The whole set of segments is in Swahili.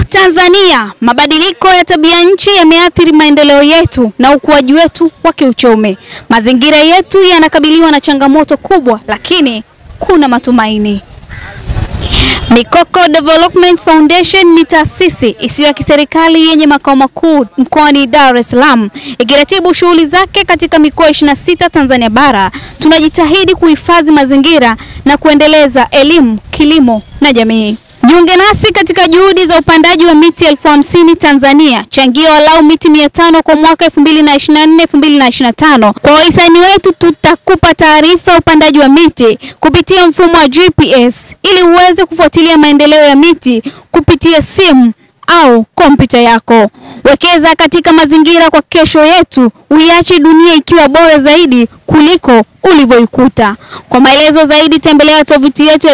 Tanzania, mabadiliko ya tabia nchi yameathiri maendeleo yetu na ukuaji wetu wa kiuchumi. Mazingira yetu yanakabiliwa na changamoto kubwa, lakini kuna matumaini. Mikoko Development Foundation ni taasisi isiyo ya kiserikali yenye makao makuu mkoani Dar es Salaam ikiratibu shughuli zake katika mikoa 26 Tanzania bara. Tunajitahidi kuhifadhi mazingira na kuendeleza elimu, kilimo na jamii. Jiunge nasi katika juhudi za upandaji wa miti elfu hamsini Tanzania. Changia walau miti mia tano kwa mwaka 2024 2025. Kwa wahisani wetu tutakupa taarifa ya upandaji wa miti kupitia mfumo wa GPS ili uweze kufuatilia maendeleo ya miti kupitia simu au kompyuta yako. Wekeza katika mazingira kwa kesho yetu, uiache dunia ikiwa bora zaidi kuliko ulivyoikuta. Kwa maelezo zaidi tembelea tovuti yetu ya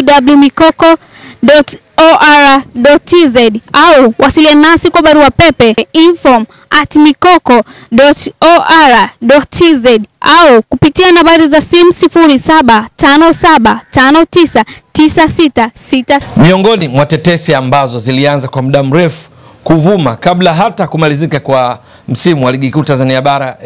www.mikoko.or.tz au wasiliana nasi kwa barua pepe info at mikoko.or.tz au kupitia nambari za simu 0757599666. Miongoni mwa tetesi ambazo zilianza kwa muda mrefu kuvuma kabla hata kumalizika kwa msimu wa ligi kuu Tanzania bara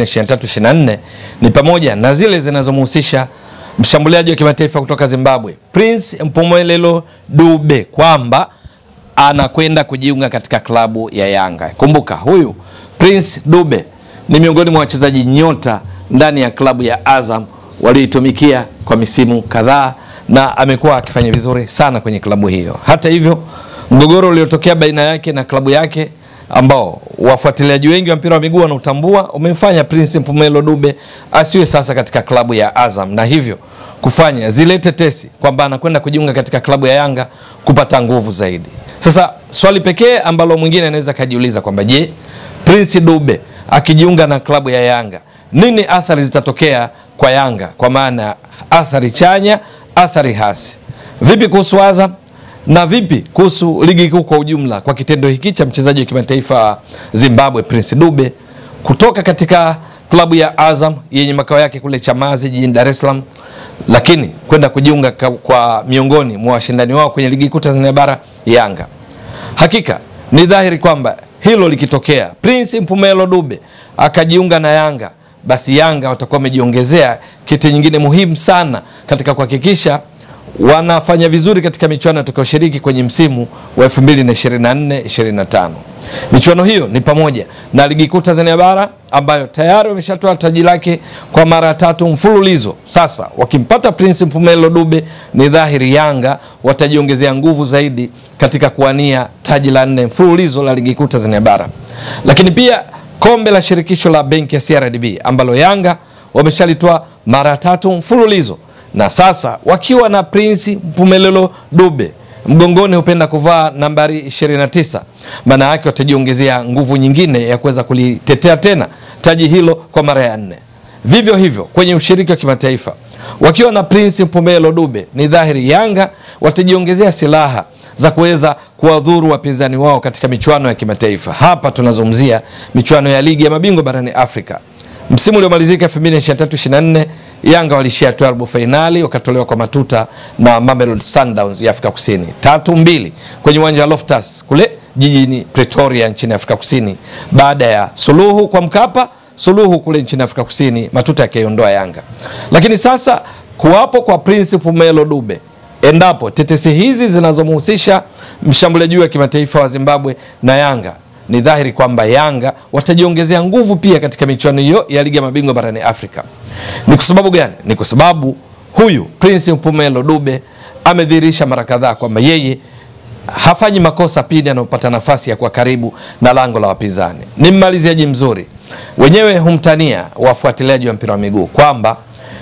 2023-24 ni pamoja na zile zinazomhusisha mshambuliaji wa kimataifa kutoka Zimbabwe Prince Mpumelelo Dube kwamba anakwenda kujiunga katika klabu ya Yanga. Kumbuka huyu Prince Dube ni miongoni mwa wachezaji nyota ndani ya klabu ya Azam walioitumikia kwa misimu kadhaa na amekuwa akifanya vizuri sana kwenye klabu hiyo. Hata hivyo, mgogoro uliotokea baina yake na klabu yake ambao wafuatiliaji wengi wa mpira wa miguu wanautambua umemfanya Prince Mpumelo Dube asiwe sasa katika klabu ya Azam na hivyo kufanya zile tetesi kwamba anakwenda kujiunga katika klabu ya Yanga kupata nguvu zaidi. Sasa swali pekee ambalo mwingine anaweza kajiuliza kwamba je, Prince Dube akijiunga na klabu ya Yanga nini athari zitatokea kwa Yanga, kwa maana athari chanya, athari hasi. Vipi kuhusu Azam na vipi kuhusu ligi kuu kwa ujumla, kwa kitendo hiki cha mchezaji wa kimataifa Zimbabwe Prince Dube kutoka katika klabu ya Azam yenye makao yake kule Chamazi jijini Dar es Salaam, lakini kwenda kujiunga ka- kwa miongoni mwa washindani wao kwenye ligi kuu Tanzania bara Yanga. Hakika ni dhahiri kwamba hilo likitokea, Prince Mpumelo Dube akajiunga na Yanga, basi Yanga watakuwa wamejiongezea kitu nyingine muhimu sana katika kuhakikisha wanafanya vizuri katika michuano itakayoshiriki kwenye msimu wa 2024 25. Michuano hiyo ni pamoja na ligi kuu Tanzania bara ambayo tayari wameshatoa taji lake kwa mara tatu mfululizo. Sasa wakimpata Prince Mpumelo Dube, ni dhahiri Yanga watajiongezea nguvu zaidi katika kuwania taji la nne mfululizo la ligi kuu Tanzania bara, lakini pia kombe la shirikisho la benki ya CRDB ambalo Yanga wameshalitoa mara tatu mfululizo na sasa wakiwa na Prince Mpumelelo Dube mgongoni hupenda kuvaa nambari 29, maana yake watajiongezea nguvu nyingine ya kuweza kulitetea tena taji hilo kwa mara ya nne. Vivyo hivyo kwenye ushiriki wa kimataifa wakiwa na Prince Mpumelo Dube, ni dhahiri Yanga watajiongezea silaha za kuweza kuwadhuru wapinzani wao katika michuano ya kimataifa. Hapa tunazungumzia michuano ya ligi ya mabingwa barani Afrika. Msimu uliomalizika 2023-24 Yanga walishia tu robo fainali wakatolewa kwa matuta na Mamelodi Sundowns ya Afrika Kusini tatu mbili kwenye uwanja wa Loftus kule jijini Pretoria nchini Afrika Kusini, baada ya suluhu kwa Mkapa, suluhu kule nchini Afrika Kusini, matuta yakiondoa Yanga. Lakini sasa kuwapo kwa Prince Pumelo Dube endapo tetesi hizi zinazomhusisha mshambuliaji wa kimataifa wa Zimbabwe na Yanga ni dhahiri kwamba Yanga watajiongezea nguvu pia katika michuano hiyo ya ligi ya mabingwa barani Afrika. Ni kwa sababu gani? Ni kwa sababu huyu Prince Mpumelo Dube amedhihirisha mara kadhaa kwamba yeye hafanyi makosa pindi anapopata nafasi ya kuwa karibu na lango la wapinzani. Ni mmaliziaji mzuri, wenyewe humtania wafuatiliaji wa mpira wa miguu kwamba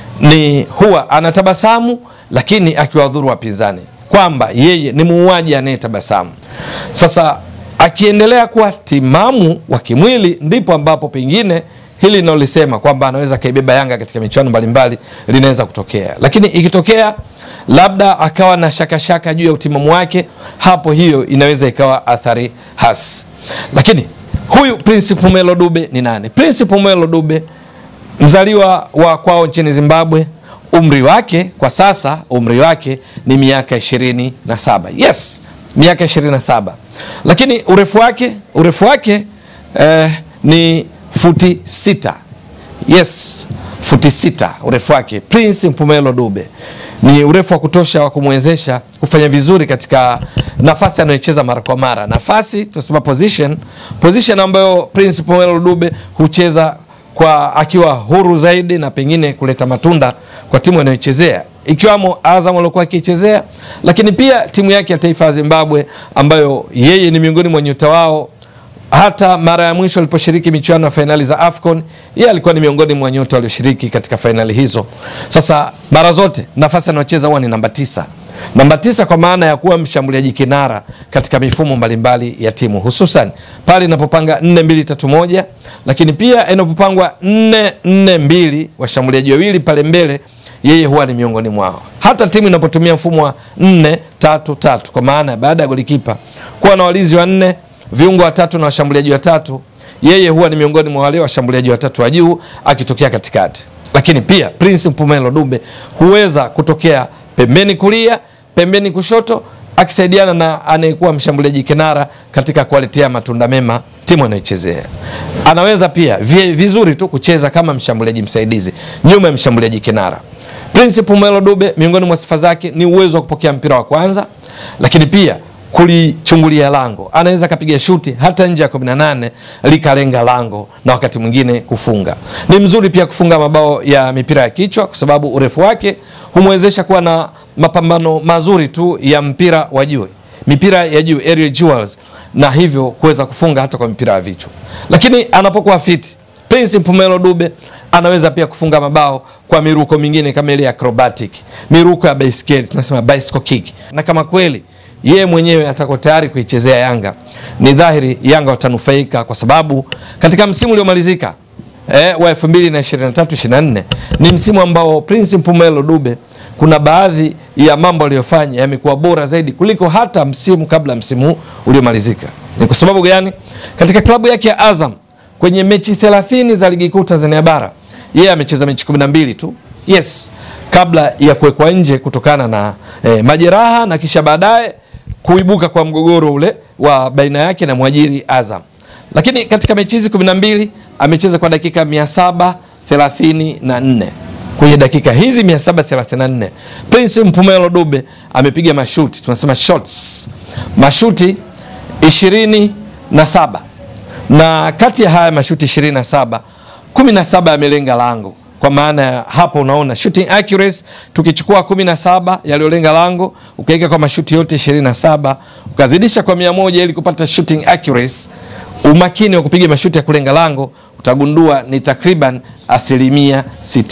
ni huwa anatabasamu lakini akiwadhuru wapinzani, kwamba yeye ni muuaji anayetabasamu. Sasa akiendelea kuwa timamu wa kimwili, ndipo ambapo pengine hili linalolisema kwamba anaweza akaibeba Yanga katika michuano mbalimbali linaweza kutokea, lakini ikitokea labda akawa na shakashaka juu ya utimamu wake, hapo hiyo inaweza ikawa athari hasi. Lakini huyu Prince Pumelo Dube ni nani? Prince Pumelo Dube mzaliwa wa kwao nchini Zimbabwe. Umri wake kwa sasa, umri wake ni miaka ishirini na saba. Yes, miaka 27, lakini urefu wake urefu wake eh, ni futi sita. Yes, futi sita urefu wake. Prince Mpumelo Dube ni urefu wa kutosha wa kumwezesha kufanya vizuri katika nafasi anayocheza mara kwa mara, nafasi tunasema position, position ambayo Prince Mpumelo Dube hucheza kwa akiwa huru zaidi na pengine kuleta matunda kwa timu anayochezea ikiwamo Azam aliokuwa akichezea, lakini pia timu yake ya taifa ya Zimbabwe ambayo yeye ni miongoni mwa nyota wao hata mara ya mwisho aliposhiriki michuano ya fainali za AFCON yeye alikuwa ni miongoni mwa nyota walioshiriki katika fainali hizo. Sasa mara zote nafasi anayocheza huwa ni namba tisa, namba tisa kwa maana ya kuwa mshambuliaji kinara katika mifumo mbalimbali ya timu, hususan pale inapopanga 4-2-3-1, lakini pia inapopangwa 4-4-2, washambuliaji wawili pale mbele yeye huwa ni miongoni mwao. Hata timu inapotumia mfumo wa 4-3-3 kwa maana baada ya golikipa kuwa na walinzi wa nne viungo watatu na washambuliaji watatu, yeye huwa ni miongoni mwa wale washambuliaji watatu wa juu akitokea katikati. Lakini pia Prince Mpumelo Dube huweza kutokea pembeni kulia, pembeni kushoto, akisaidiana na anayekuwa mshambuliaji kinara katika kuwaletea matunda mema timu anayochezea. Anaweza pia vizuri tu kucheza kama mshambuliaji msaidizi nyuma ya mshambuliaji kinara. Prince Mpumelo Dube miongoni mwa sifa zake ni uwezo wa kupokea mpira wa kwanza, lakini pia kulichungulia lango. Anaweza akapiga shuti hata nje ya 18 likalenga lango na wakati mwingine kufunga. Ni mzuri pia kufunga mabao ya mipira ya kichwa kwa sababu urefu wake humwezesha kuwa na mapambano mazuri tu ya mpira wa juu, mipira ya juu aerial duels, na hivyo kuweza kufunga hata kwa mipira ya vichwa. Lakini anapokuwa fiti, Prince Mpumelo Dube anaweza pia kufunga mabao kwa miruko mingine kama ile acrobatic, miruko ya baiskeli, tunasema bicycle kick. Na kama kweli yeye mwenyewe atako tayari kuichezea Yanga, ni dhahiri Yanga watanufaika kwa sababu katika msimu uliomalizika eh, wa 2023 24 ni msimu ambao Prince Mpumelo Dube kuna baadhi ya mambo aliyofanya yamekuwa bora zaidi kuliko hata msimu kabla msimu uliomalizika. Ni kwa sababu gani? Katika klabu yake ya Azam kwenye mechi 30 za ligi kuu Tanzania bara yeye amecheza mechi 12 tu. Yes, kabla ya kuwekwa nje kutokana na eh, majeraha na kisha baadaye kuibuka kwa mgogoro ule wa baina yake na mwajiri Azam. Lakini katika mechi hizi 12 amecheza kwa dakika 734. Kwenye dakika hizi 734 Prince Mpumelo Dube amepiga mashuti, tunasema shots, mashuti 27 na kati ya haya mashuti 27 17 yamelenga lango kwa maana ya hapo unaona shooting accuracy, tukichukua 17 yaliyolenga lango ukaweka kwa mashuti yote 27 ukazidisha kwa 100 ili kupata shooting accuracy, umakini wa kupiga mashuti ya kulenga lango utagundua ni takriban asilimia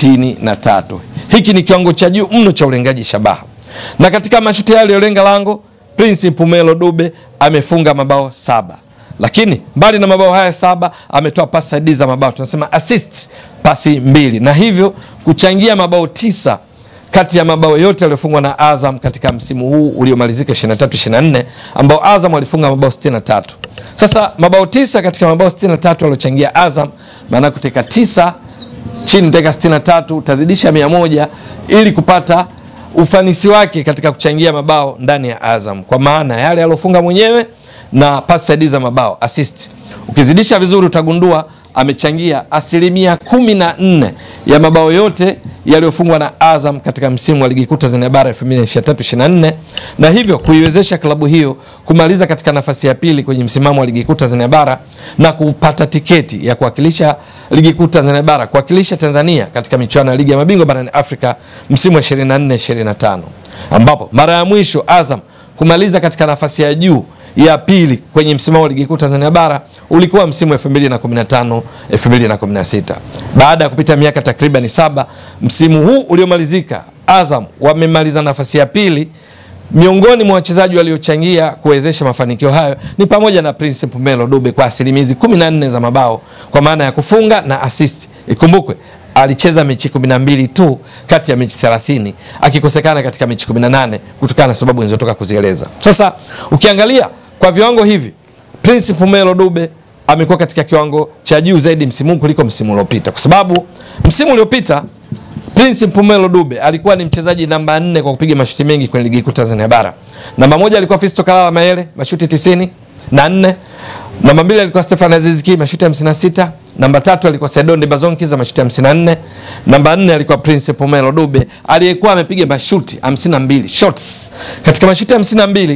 63. Hiki ni kiwango cha juu mno cha ulengaji shabaha, na katika mashuti hayo yaliyolenga lango Prince Mpumelo Dube amefunga mabao saba lakini mbali na mabao haya saba ametoa pasi saidizi za mabao tunasema assist pasi mbili, na hivyo kuchangia mabao tisa kati ya mabao yote yaliyofungwa na Azam katika msimu huu uliomalizika 23 24, ambao Azam walifunga mabao 63. Sasa mabao tisa katika mabao 63 waliochangia Azam, maana kuteka tisa chini teka 63 utazidisha 100 ili kupata ufanisi wake katika kuchangia mabao ndani ya Azam, kwa maana yale aliofunga mwenyewe na pasi saidizi za mabao assist. Ukizidisha vizuri utagundua amechangia asilimia kumi na nne ya mabao yote yaliyofungwa na Azam katika msimu wa ligi kuu Tanzania bara 2023/24 na hivyo kuiwezesha klabu hiyo kumaliza katika nafasi ya pili kwenye msimamo wa ligi kuu Tanzania bara na kupata tiketi ya kuwakilisha ligi kuu Tanzania bara kuwakilisha Tanzania katika michuano ya ligi ya mabingwa barani Afrika msimu wa 24/25 ambapo mara ya mwisho Azam kumaliza katika nafasi ya juu ya pili kwenye msimamo wa ligi kuu Tanzania bara ulikuwa msimu 2015 2016. Baada ya kupita miaka takriban saba, msimu huu uliomalizika, Azam wamemaliza nafasi ya pili. Miongoni mwa wachezaji waliochangia kuwezesha mafanikio hayo ni pamoja na Prince Mpumelo Dube kwa asilimia 14 za mabao kwa maana ya kufunga na assist. Ikumbukwe alicheza mechi 12 tu kati ya mechi 30 akikosekana katika mechi 18 kutokana na sababu nilizotoka kuzieleza. Sasa ukiangalia kwa viwango hivi Prince Mpumelo Dube amekuwa katika kiwango cha juu zaidi msimu kuliko msimu uliopita, kwa sababu msimu uliopita Prince Mpumelo Dube alikuwa ni mchezaji namba nne kwa kupiga mashuti mengi kwenye ligi kuu Tanzania bara. Namba moja alikuwa Fisto Kalala Mayele mashuti tisini na nne. Namba mbili alikuwa Stefan Aziz Ki mashuti 56. Namba tatu alikuwa Sedonde Bazonki za mashuti 54. Namba nne alikuwa Prince Mpumelo Dube aliyekuwa amepiga mashuti 52 shots. Katika mashuti 52,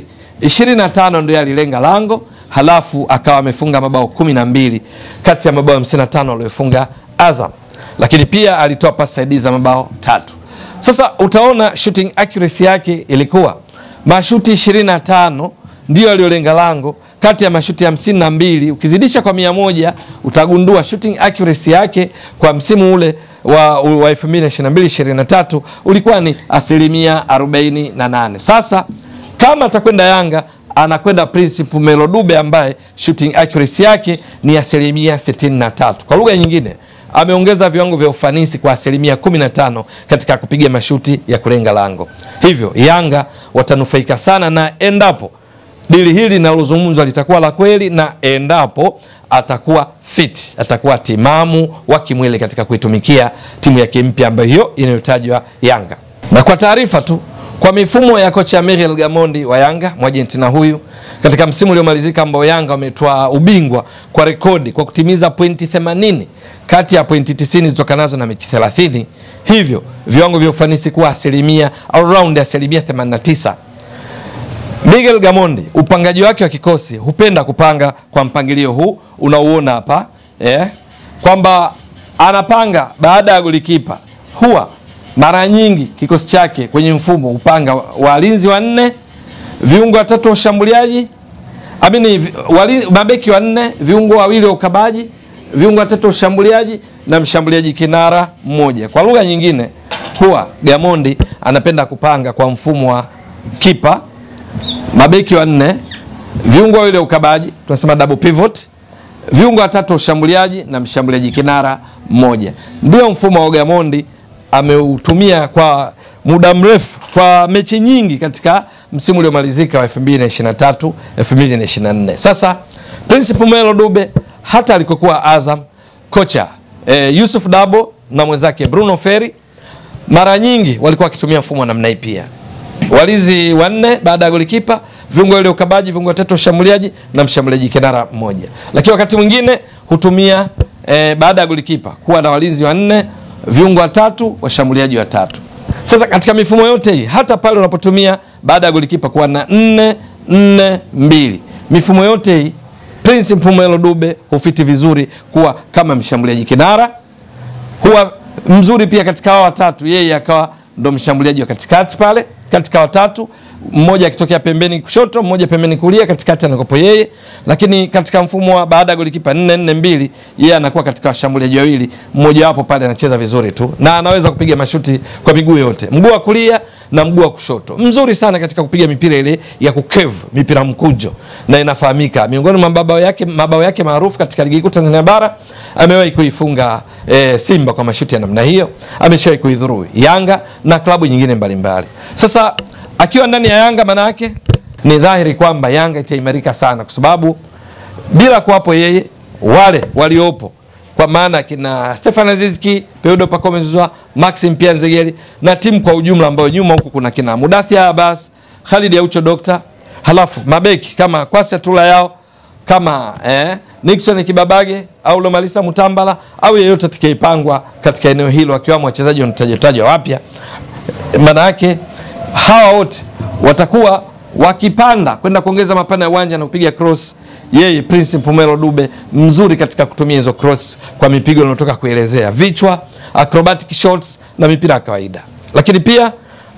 25 ndio alilenga lango, halafu akawa amefunga mabao 12 kati ya mabao 55 aliyofunga Azam lakini pia alitoa pasi saidizi za mabao tatu. Sasa utaona shooting accuracy yake ilikuwa mashuti 25 ndio aliyolenga lango kati ya mashuti hamsini na mbili. Ukizidisha kwa mia moja utagundua shooting accuracy yake kwa msimu ule wa, wa 2022 23 ulikuwa ni asilimia 48. Sasa kama atakwenda Yanga anakwenda Prince Mpumelo Dube ambaye shooting accuracy yake ni asilimia 63. Kwa lugha nyingine ameongeza viwango vya ufanisi kwa asilimia 15 katika kupiga mashuti ya kulenga lango. Hivyo Yanga watanufaika sana na endapo dili hili linalozungumzwa litakuwa la kweli, na endapo atakuwa fit, atakuwa timamu wa kimwili katika kuitumikia timu yake mpya ambayo hiyo inayotajwa Yanga. Na kwa taarifa tu kwa mifumo ya kocha Miguel Gamondi wa Yanga, Mwargentina huyu katika msimu uliomalizika ambao Yanga wametoa ubingwa kwa rekodi kwa kutimiza pointi 80 kati ya pointi 90 zitokanazo na mechi 30, hivyo viwango vya ufanisi kuwa asilimia around asilimia 89. Miguel Gamondi upangaji wake wa kikosi hupenda kupanga kwa mpangilio huu unauona hapa eh, kwamba anapanga baada ya golikipa huwa mara nyingi kikosi chake kwenye mfumo upanga walinzi wanne, viungo watatu wa ushambuliaji, amini wali, mabeki wanne, viungo wawili wa ukabaji, viungo watatu wa ushambuliaji na mshambuliaji kinara mmoja. Kwa lugha nyingine, huwa Gamondi anapenda kupanga kwa mfumo wa kipa, mabeki wanne, viungo wawili wa ukabaji, tunasema double pivot, viungo watatu wa ushambuliaji na mshambuliaji kinara mmoja. Ndio mfumo wa Gamondi ameutumia kwa muda mrefu kwa mechi nyingi katika msimu uliomalizika wa 2023 2024. Sasa Prince Mpumelo Dube hata alikokuwa Azam, kocha eh, Yusuf Dabo na mwenzake Bruno Ferri mara nyingi walikuwa wakitumia mfumo wa namna hii pia, walinzi wanne baada ya golikipa, viungo wale ukabaji, viungo watatu washambuliaji na mshambuliaji kinara mmoja, lakini wakati mwingine hutumia eh, baada ya golikipa kuwa na walinzi wanne viungo watatu washambuliaji watatu. Sasa katika mifumo yote hii, hata pale unapotumia baada ya golikipa kuwa na nne nne mbili, mifumo yote hii Prince Mpumelo Dube hufiti vizuri kuwa kama mshambuliaji kinara, huwa mzuri pia katika hao watatu, yeye akawa ndo mshambuliaji wa katikati pale katika watatu, mmoja akitokea pembeni kushoto, mmoja pembeni kulia, katikati anakopo yeye. Lakini katika mfumo wa baada ya golikipa 4 4 2, yeye anakuwa katika washambuliaji wawili, mmoja wapo pale anacheza vizuri tu na anaweza kupiga mashuti kwa miguu yote, mguu wa kulia na mguu wa kushoto. Mzuri sana katika kupiga mipira ile ya kukevu, mipira mkujo, na inafahamika miongoni mwa mabao yake, mabao yake maarufu katika ligi kuu Tanzania bara, amewahi kuifunga e, Simba kwa mashuti ya namna hiyo, ameshawahi kuidhuru Yanga na klabu nyingine mbalimbali. Sasa akiwa ndani ya Yanga maana yake ni dhahiri kwamba Yanga itaimarika sana, kwa sababu bila kuwapo yeye wale waliopo kwa maana kina Stefan Azizki, Peudo Pacome Zouzoua, Maxim Pia Nzegeli na timu kwa ujumla ambayo nyuma huku kuna kina Mudathia Abbas, Khalid Aucho Dokta, halafu mabeki kama Kwasi Tula yao kama eh, Nixon Kibabage au Lomalisa Mutambala au yeyote atakayepangwa katika eneo hilo akiwamo wachezaji wanatajwa wapya, maana yake hawa wote watakuwa wakipanda kwenda kuongeza mapana ya uwanja na kupiga cross. Yeye Prince Mpumelo Dube mzuri katika kutumia hizo cross kwa mipigo inayotoka kuelezea vichwa, acrobatic shots na mipira ya kawaida. Lakini pia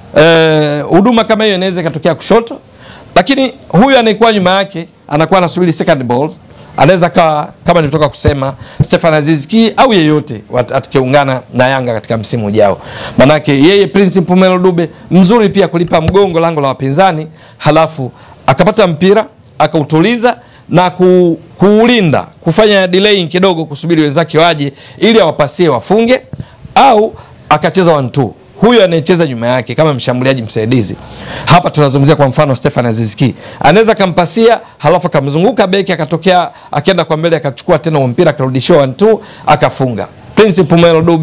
huduma eh, kama hiyo inaweza ikatokea kushoto, lakini huyu anayekuwa nyuma yake anakuwa anasubiri second ball anaweza kawa kama nilitoka kusema Stefan Azizki au yeyote atakayeungana na Yanga katika msimu ujao. Manake yeye Prince Mpumelo Dube mzuri pia kulipa mgongo lango la wapinzani, halafu akapata mpira akautuliza na ku, kuulinda kufanya delaying kidogo, kusubiri wenzake waje ili awapasie wafunge, au akacheza one two huyo anayecheza nyuma yake kama mshambuliaji msaidizi. Hapa tunazungumzia kwa mfano Stefan Azizki anaweza kampasia, halafu akamzunguka beki akatokea akaenda kwa mbele akachukua tena mpira akarudishiwa one two akafunga. Prince Mpumelo Dube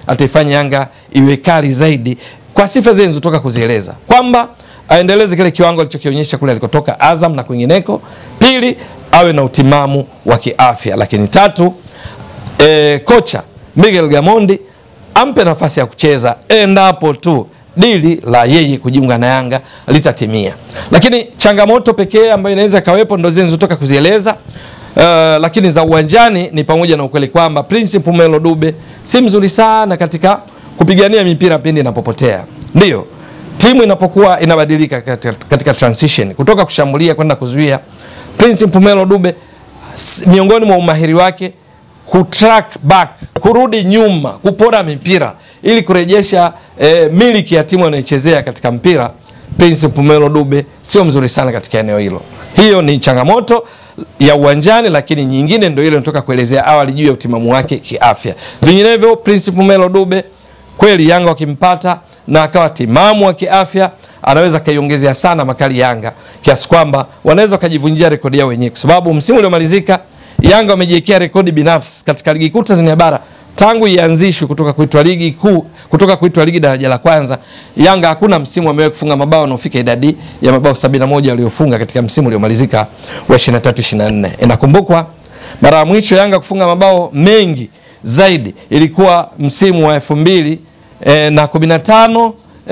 ataifanya Yanga iwe kali zaidi kwa sifa zile nilizotoka kuzieleza kwamba aendeleze kile kiwango alichokionyesha kule alikotoka Azam na kwingineko. Pili, awe na utimamu wa kiafya, lakini tatu, e, kocha Miguel Gamondi ampe nafasi ya kucheza endapo tu dili la yeye kujiunga na Yanga litatimia. Lakini changamoto pekee ambayo inaweza kawepo ndo zile nilizotoka kuzieleza. Uh, lakini za uwanjani ni pamoja na ukweli kwamba Prince Mpumelo Dube si mzuri sana katika kupigania mipira pindi inapopotea. Ndio timu inapokuwa inabadilika katika, katika transition kutoka kushambulia kwenda kuzuia, Prince Mpumelo Dube s- miongoni mwa umahiri wake kutrack back, kurudi nyuma, kupora mipira ili kurejesha eh, miliki ya timu anayochezea katika mpira. Prince Mpumelo Dube sio mzuri sana katika eneo hilo. Hiyo ni changamoto ya uwanjani, lakini nyingine ndio ile nitoka kuelezea awali juu ya utimamu wake kiafya. Vinginevyo Prince Mpumelo Dube kweli Yanga wakimpata na akawa timamu wa kiafya anaweza kaiongezea sana makali Yanga kiasi kwamba wanaweza wakajivunjia rekodi yao wenyewe, kwa sababu msimu uliomalizika Yanga wamejiwekea rekodi binafsi katika ligi kuu Tanzania bara tangu ianzishwe kutoka kuitwa ligi kuu kutoka kuitwa ligi daraja la kwanza. Yanga hakuna msimu amewahi kufunga mabao unaofika idadi ya mabao 71 waliofunga katika msimu uliomalizika wa 23 24. Inakumbukwa mara ya mwisho Yanga kufunga mabao mengi zaidi ilikuwa msimu wa 2000 eh, na 15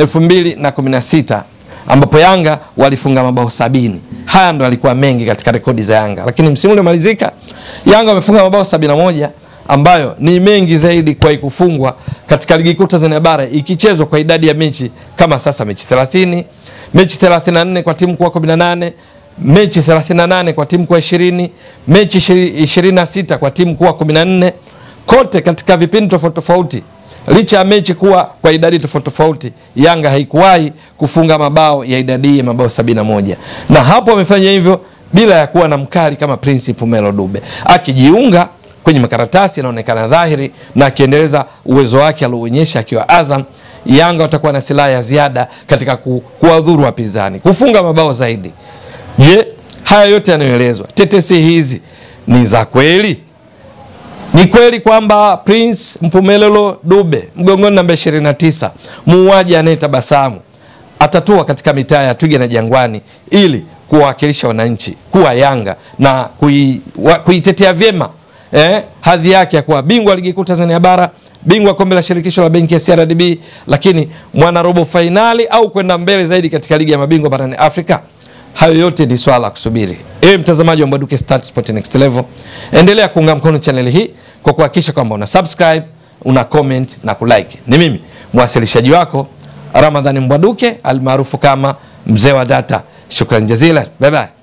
2016 ambapo Yanga walifunga mabao sabini. Haya ndo alikuwa mengi katika rekodi za Yanga, lakini msimu uliomalizika Yanga wamefunga mabao 71 ambayo ni mengi zaidi kwa kufungwa katika ligi kuu Tanzania bara ikichezwa kwa idadi ya mechi kama sasa mechi 30, mechi 34 kwa timu kuwa 18, mechi 38 kwa timu kuwa 20, mechi 26 kwa timu kuwa 14, kote katika vipindi tofauti tofauti licha ya mechi kuwa kwa idadi tofauti tofauti, Yanga haikuwahi kufunga mabao ya idadi ya mabao 71, na hapo amefanya hivyo bila ya kuwa na mkali kama Prince Mpumelo Dube akijiunga kwenye makaratasi inaonekana dhahiri, na akiendeleza uwezo wake alioonyesha akiwa Azam, Yanga watakuwa na silaha ya ziada katika ku, kuwadhuru wapinzani, kufunga mabao zaidi. Je, haya yote yanayoelezwa, tetesi hizi ni za kweli? Ni kweli kwamba Prince Mpumelelo Dube mgongoni namba 29 muuaji anayetabasamu atatua katika mitaa ya Twiga na Jangwani ili kuwawakilisha wananchi kuwa Yanga na kui, wa, kuitetea vyema eh, hadhi yake ya kuwa bingwa ligi kuu Tanzania bara, bingwa kombe la shirikisho la benki ya CRDB, lakini mwana robo fainali au kwenda mbele zaidi katika ligi ya mabingwa barani Afrika. Hayo yote ni swala la kusubiri. Ewe mtazamaji wa Mbwaduke Stats Sport Next Level, endelea kuunga mkono chaneli hii kwa kuhakikisha kwamba una subscribe, una comment na kulike. Ni mimi mwasilishaji wako Ramadhani Mbwaduke almaarufu kama mzee wa data. Shukran jazila, bye bye.